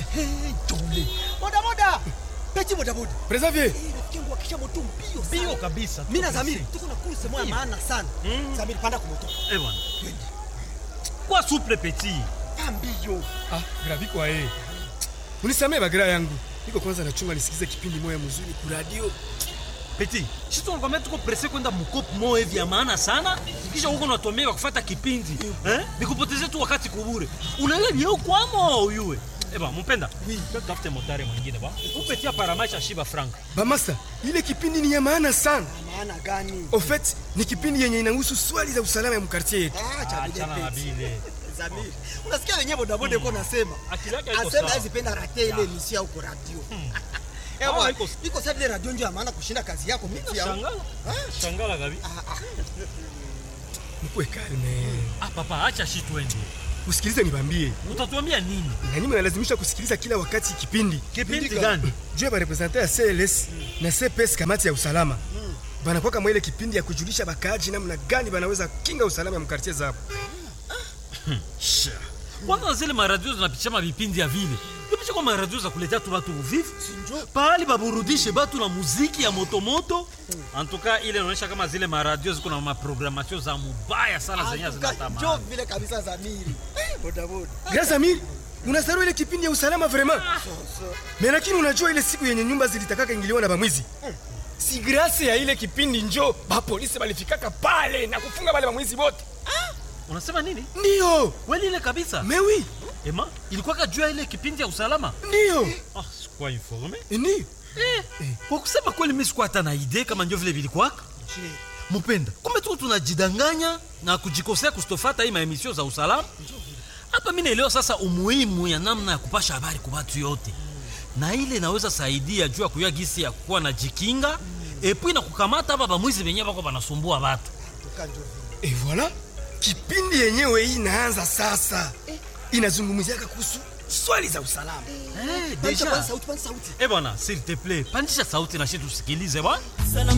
Hey, Jole. Boda boda. Peti boda boda. Preserve. Eh, rafiki yangu akisha moto mbio sana. Bio kabisa. Mimi na Zamiri tuko na kurse moja maana sana. Zamiri panda kwa moto. Eh bwana. Kwa souple petit. Pa mbio. Ah, graviko ae. Unisamee bagira yangu. Niko kwanza nachunga nisikize kipindi moya mzuri ku radio. Petit. Sisi tunakwambia tuko presse kwenda mkopo moja hivi ya maana sana. Kisha huko unatuambia kufuata kipindi. Eh? Nikupotezee tu wakati kubure. Unaelewa yeye kwamo uyue. Eh bwana, mpenda. Oui. Tafute motari mwingine ba. Upetia paramaisha shiba frank. Bamasa, ile kipindi ni ya maana sana. Maana gani? Au fait, ni kipindi yenye inahusu swali za usalama ya mkartie yetu. Ah, cha Achana na Peti. bile. Zamiri. Unasikia wenyewe boda boda yuko nasema. Akili yake haiko Asema sawa. hizi penda rate ile emission huko radio. Eh Ah, bwana, iko- iko sababu ile radio ndio ya maana kushinda kazi yako miti ya. Shangala. Shangala gabi. Mkwe kalme. Ah papa, acha shi twende. Usikilize nibambie. Utatuambia nini? Na nyinyi mnalazimisha kusikiliza kila wakati kipindi. Kipindi gani? Juu ya barepresente ya CLS na CPS kamati ya usalama. Banakuwa kama ile kipindi ya kujulisha bakaaji namna gani banaweza kinga usalama ya mkartie zao. Sha. Kwanza zile maradio zinapitisha mavipindi ya vile ipisha kwa maradio za kuletea tu batu uvivu pahali baburudishe batu na muziki ya motomoto antuka ile inaonyesha kama zile maradio ziko na maprogramatio za mubaya sana zenye Njoo zinatamani vile kabisa Zamiri. Eh, boda boda. Grâce Amir, unasarau ile kipindi ya usalama vraiment. Mais lakini unajua ile siku yenye nyumba zilitakaka ingiliwa na bamwizi. Si grâce ya ile kipindi njo ba polisi balifikaka pale na kufunga wale bamwizi wote. unasema nini Ndio. kweli ile kabisa Mais oui, ema ilikuwa kajua ile kipindi ya usalama ndio. ah, sikuwa informe Ndio. eh, kwa kusema kweli mi sikuwa hata na idee kama ndio vile vilikwaka mupenda kumbe tuko tunajidanganya na kujikosea kustofata hii maemisio za usalama hapa mi naelewa sasa umuhimu ya namna ya kupasha habari kwa watu yote na ile inaweza saidia juu ya kuyua gisi ya kuwa na jikinga epui na kukamata hapa bamwizi benyewe bako banasumbua watu Tukanjo vile. Et voilà, kipindi yenyewe hii inaanza sasa. Inazungumziaka kuhusu swali za usalama. eh, Pandisha deja kwanza sauti, pandisha sauti. eh bwana s'il te plaît pandisha sauti na shi tusikilize bwana Salam